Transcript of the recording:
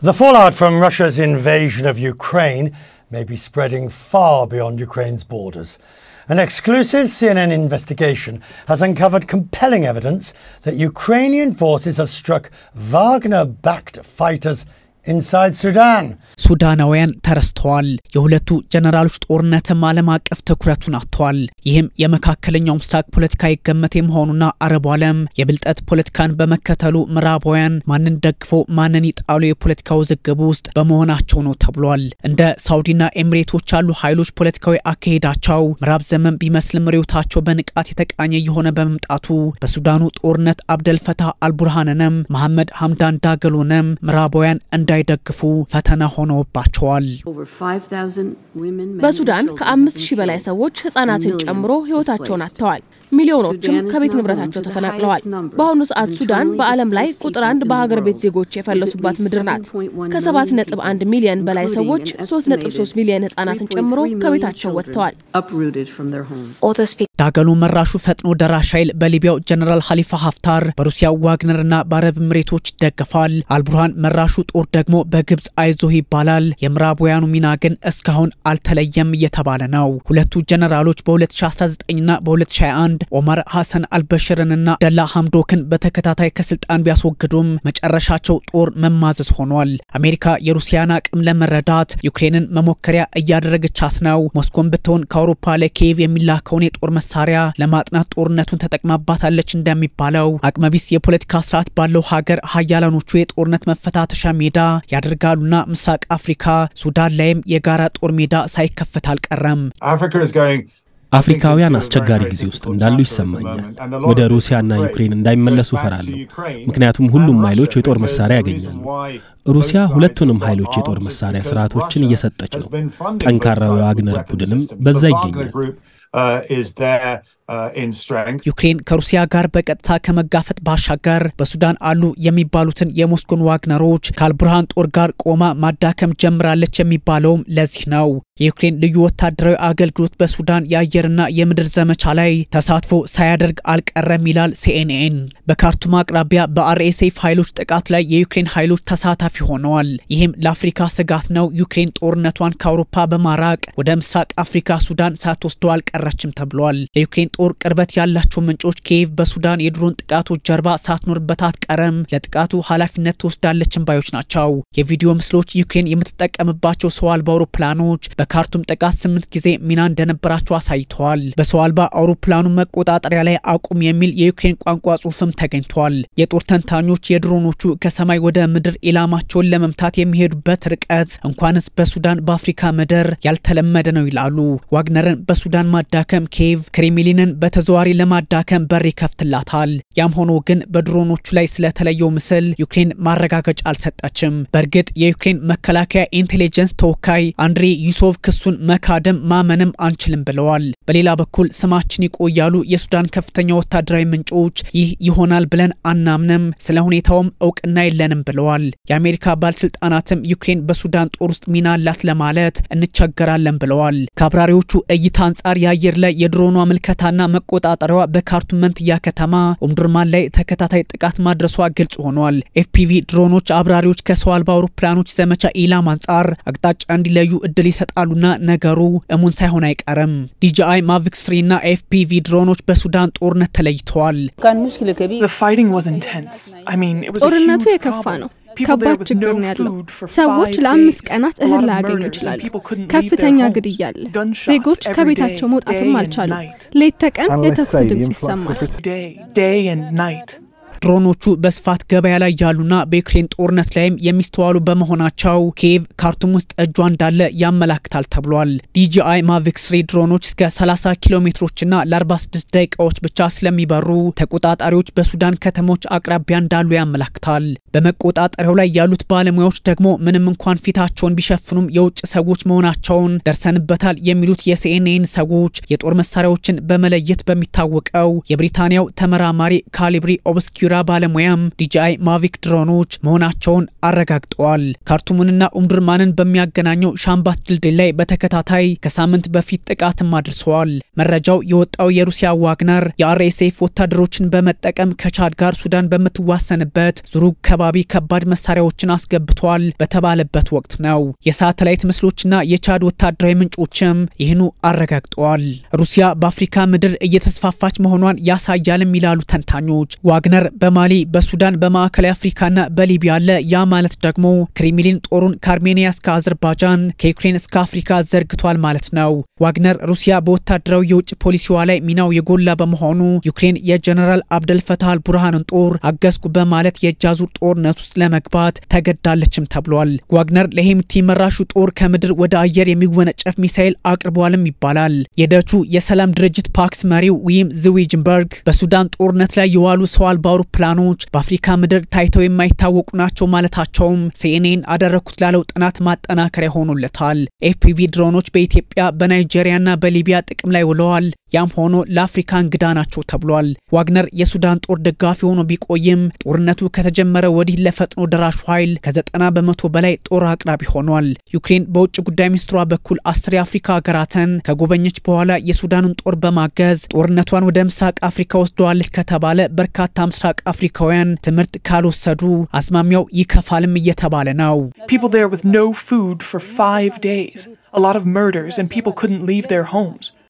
The fallout from Russia's invasion of Ukraine may be spreading far beyond Ukraine's borders. An exclusive CNN investigation has uncovered compelling evidence that Ukrainian forces have struck Wagner backed fighters inside Sudan. ሱዳናውያን ተረስተዋል። የሁለቱ ጀነራሎች ጦርነትም ዓለም አቀፍ ትኩረቱን አጥቷል። ይህም የመካከለኛው ምስራቅ ፖለቲካ ይገመት የመሆኑና አረቡ ዓለም የብልጠት ፖለቲካን በመከተሉ ምዕራባውያን ማንን ደግፎ ማንን ይጣሉ የፖለቲካ ውዝግብ ውስጥ በመሆናቸው ነው ተብሏል። እንደ ሳውዲና ኤሚሬቶች ያሉ ኃይሎች ፖለቲካዊ አካሄዳቸው ምዕራብ ዘመን ቢመስልም ርዕዮታቸው በንቃት የተቃኘ የሆነ በመምጣቱ በሱዳኑ ጦርነት አብደልፈታህ አልቡርሃንንም መሐመድ ሐምዳን ዳገሎንም ምዕራባውያን እንዳይደግፉ ፈተና ሆነውባቸዋል። በሱዳን ከአምስት ሺህ በላይ ሰዎች ህጻናትን ጨምሮ ህይወታቸውን አጥተዋል። ሚሊዮኖችም ከቤት ንብረታቸው ተፈናቅለዋል። በአሁኑ ሰዓት ሱዳን በዓለም ላይ ቁጥር አንድ በሀገር ቤት ዜጎች የፈለሱባት ምድር ናት። ከሰባት ነጥብ አንድ ሚሊዮን በላይ ሰዎች ሶስት ነጥብ ሶስት ሚሊዮን ህጻናትን ጨምሮ ከቤታቸው ወጥተዋል። ዳገሎ መራሹ ፈጥኖ ደራሽ ኃይል በሊቢያው ጀነራል ሀሊፋ ሀፍታር በሩሲያው ዋግነርና በአረብ ኤምሬቶች ይደገፋል። አልቡርሃን መራሹ ጦር ደግሞ በግብፅ አይዞህ ይባላል። የምዕራባውያኑ ሚና ግን እስካሁን አልተለየም እየተባለ ነው። ሁለቱ ጀነራሎች በ2019ና በ2021 ኦመር ሐሰን አልበሽርንና ደላ ሐምዶክን በተከታታይ ከስልጣን ቢያስወግዱም መጨረሻቸው ጦር መማዘዝ ሆኗል። አሜሪካ የሩሲያን አቅም ለመረዳት ዩክሬንን መሞከሪያ እያደረገቻት ነው። ሞስኮን ብትሆን ከአውሮፓ ለኪየቭ የሚላከውን የጦር መሳሪያ ለማጥናት ጦርነቱን ተጠቅማባታለች እንደሚባለው አቅመቢስ የፖለቲካ ስርዓት ባለው ሀገር ሀያላኖቹ የጦርነት መፈታተሻ ሜዳ ያደርጋሉና ምስራቅ አፍሪካ ሱዳን ላይም የጋራ ጦር ሜዳ ሳይከፈት አልቀረም። አፍሪካውያን አስቸጋሪ ጊዜ ውስጥ እንዳሉ ይሰማኛል። ወደ ሩሲያና ዩክሬን እንዳይመለሱ እፈራለሁ። ምክንያቱም ሁሉም ኃይሎች የጦር መሳሪያ ያገኛሉ። ሩሲያ ሁለቱንም ኃይሎች የጦር መሳሪያ ስርዓቶችን እየሰጠች ነው። ጠንካራው የዋግነር ቡድንም በዛ ይገኛል። ዩክሬን ከሩሲያ ጋር በቀጥታ ከመጋፈጥ ባሻገር በሱዳን አሉ የሚባሉትን የሞስኮን ዋግነሮች ከአልቡርሃን ጦር ጋር ቆማ ማዳከም ጀምራለች የሚባለውም ለዚህ ነው። የዩክሬን ልዩ ወታደራዊ አገልግሎት በሱዳን የአየርና የምድር ዘመቻ ላይ ተሳትፎ ሳያደርግ አልቀረም ይላል ሲኤንኤን። በካርቱም አቅራቢያ በአርኤስኤፍ ኃይሎች ጥቃት ላይ የዩክሬን ኃይሎች ተሳታፊ ሆነዋል። ይህም ለአፍሪካ ስጋት ነው። ዩክሬን ጦርነቷን ከአውሮፓ በማራቅ ወደ ምስራቅ አፍሪካ ሱዳን ሳትወስደው አልቀረችም ተብሏል። ለዩክሬን ጦር ቅርበት ያላቸው ምንጮች ኪየቭ በሱዳን የድሮን ጥቃቶች ጀርባ ሳትኖርበት አትቀርም፣ ለጥቃቱ ኃላፊነት ትወስዳለችን ባዮች ናቸው። የቪዲዮ ምስሎች ዩክሬን የምትጠቀምባቸው ሰው አልባ አውሮፕላኖች በካርቱም ጥቃት ስምንት ጊዜ ሚና እንደነበራቸው አሳይተዋል። በሰው አልባ አውሮፕላኑ መቆጣጠሪያ ላይ አቁም የሚል የዩክሬን ቋንቋ ጽሑፍም ተገኝቷል። የጦር ተንታኞች የድሮኖቹ ከሰማይ ወደ ምድር ኢላማቸውን ለመምታት የሚሄዱበት ርቀት እንኳንስ በሱዳን በአፍሪካ ምድር ያልተለመደ ነው ይላሉ። ዋግነርን በሱዳን ማዳከም ኪየቭ ክሬምሊንን በተዘዋሪ ለማዳከም በር ይከፍትላታል። ያም ሆኖ ግን በድሮኖቹ ላይ ስለተለየው ምስል ዩክሬን ማረጋገጫ አልሰጠችም። በእርግጥ የዩክሬን መከላከያ ኢንቴሊጀንስ ተወካይ አንድሬ ዩሶቭ ክሱን መካደም ማመንም አንችልም ብለዋል። በሌላ በኩል ስማችን ይቆያሉ የሱዳን ከፍተኛ ወታደራዊ ምንጮች ይህ ይሆናል ብለን አናምንም፣ ስለ ሁኔታውም እውቅና የለንም ብለዋል። የአሜሪካ ባለስልጣናትም ዩክሬን በሱዳን ጦር ውስጥ ሚና አላት ለማለት እንቸገራለን ብለዋል። ከአብራሪዎቹ እይታ አንጻር የአየር ላይ የድሮኗ ምልከታና መቆጣጠሪያዋ በካርቱም መንትያ ከተማ ኦምዱርማን ላይ ተከታታይ ጥቃት ማድረሷ ግልጽ ሆኗል። ኤፍፒቪ ድሮኖች አብራሪዎች ከሰው አልባ አውሮፕላኖች ዘመቻ ኢላማ አንጻር አቅጣጫ እንዲለዩ እድል ይሰጣሉና ነገሩ እሙን ሳይሆን አይቀርም። ዲጂአይ ማቪክ ስሪ እና ኤፍፒቪ ድሮኖች በሱዳን ጦርነት ተለይተዋል። ጦርነቱ የከፋ ነው። ከባድ ችግር ነው ያለው። ሰዎች ለአምስት ቀናት እህል ላያገኙ ይችላሉ። ከፍተኛ ግድያ አለ። ዜጎች ከቤታቸው መውጣትም አልቻሉም። ሌት ተቀን የተኩስ ድምፅ ይሰማል። ድሮኖቹ በስፋት ገበያ ላይ ያሉና በዩክሬን ጦርነት ላይም የሚስተዋሉ በመሆናቸው ኪየቭ ካርቱም ውስጥ እጇ እንዳለ ያመላክታል ተብሏል። ዲጂአይ ማቪክ ስሪ ድሮኖች እስከ 30 ኪሎ ሜትሮችና ለ46 ደቂቃዎች ብቻ ስለሚበሩ ተቆጣጣሪዎች በሱዳን ከተሞች አቅራቢያ እንዳሉ ያመላክታል። በመቆጣጠሪያው ላይ ያሉት ባለሙያዎች ደግሞ ምንም እንኳን ፊታቸውን ቢሸፍኑም የውጭ ሰዎች መሆናቸውን ደርሰንበታል የሚሉት የሲኤንኤን ሰዎች የጦር መሳሪያዎችን በመለየት በሚታወቀው የብሪታንያው ተመራማሪ ካሊብሪ ኦብስኪር የሲራ ባለሙያም ዲጂአይ ማቪክ ድሮኖች መሆናቸውን አረጋግጠዋል። ካርቱምንና ኡምዱርማንን በሚያገናኘው ሻምባት ድልድይ ላይ በተከታታይ ከሳምንት በፊት ጥቃትም አድርሰዋል። መረጃው የወጣው የሩሲያ ዋግነር የአርኤስኤፍ ወታደሮችን በመጠቀም ከቻድ ጋር ሱዳን በምትዋሰንበት ዙሩግ ከባቢ ከባድ መሳሪያዎችን አስገብቷል በተባለበት ወቅት ነው። የሳተላይት ምስሎችና የቻድ ወታደራዊ ምንጮችም ይህኑ አረጋግጠዋል። ሩሲያ በአፍሪካ ምድር እየተስፋፋች መሆኗን ያሳያልም ይላሉ ተንታኞች። ዋግነር በማሊ በሱዳን በማዕከላዊ አፍሪካና በሊቢያ አለ። ያ ማለት ደግሞ ክሬምሊን ጦሩን ከአርሜኒያ እስከ አዘርባጃን ከዩክሬን እስከ አፍሪካ ዘርግቷል ማለት ነው። ዋግነር ሩሲያ በወታደራዊ የውጭ ፖሊሲዋ ላይ ሚናው የጎላ በመሆኑ ዩክሬን የጀነራል አብደልፈታህ አልቡርሃንን ጦር አገዝኩ በማለት የእጅ አዙር ጦርነት ውስጥ ለመግባት ተገዳለችም ተብሏል። ዋግነር ለሄምቲ መራሹ ጦር ከምድር ወደ አየር የሚወነጨፍ ሚሳኤል አቅርቧልም ይባላል። የደቹ የሰላም ድርጅት ፓክስ መሪው ዊም ዝዊጅንበርግ በሱዳን ጦርነት ላይ የዋሉ ሰው አልባ አውሮፕላኖች በአፍሪካ ምድር ታይተው የማይታወቁ ናቸው ማለታቸውም ሲኤንኤን አደረግኩት ላለው ጥናት ማጠናከሪያ ሆኖለታል። ኤፍፒቪ ድሮኖች በኢትዮጵያ በናይጄሪያና በሊቢያ ጥቅም ላይ ውለዋል። ያም ሆኖ ለአፍሪካ እንግዳ ናቸው ተብሏል። ዋግነር የሱዳን ጦር ደጋፊ ሆኖ ቢቆይም ጦርነቱ ከተጀመረ ወዲህ ለፈጥኖ ደራሹ ኃይል ከዘጠና በመቶ በላይ ጦር አቅራቢ ሆኗል። ዩክሬን በውጭ ጉዳይ ሚኒስትሯ በኩል አስር የአፍሪካ ሀገራትን ከጎበኘች በኋላ የሱዳንን ጦር በማገዝ ጦርነቷን ወደ ምስራቅ አፍሪካ ወስደዋለች ከተባለ በርካታ ምስራቅ አፍሪካውያን ትምህርት ካልወሰዱ አዝማሚያው ይከፋልም እየተባለ ነው። People there with no food for five days. A lot of murders, and people couldn't leave their homes.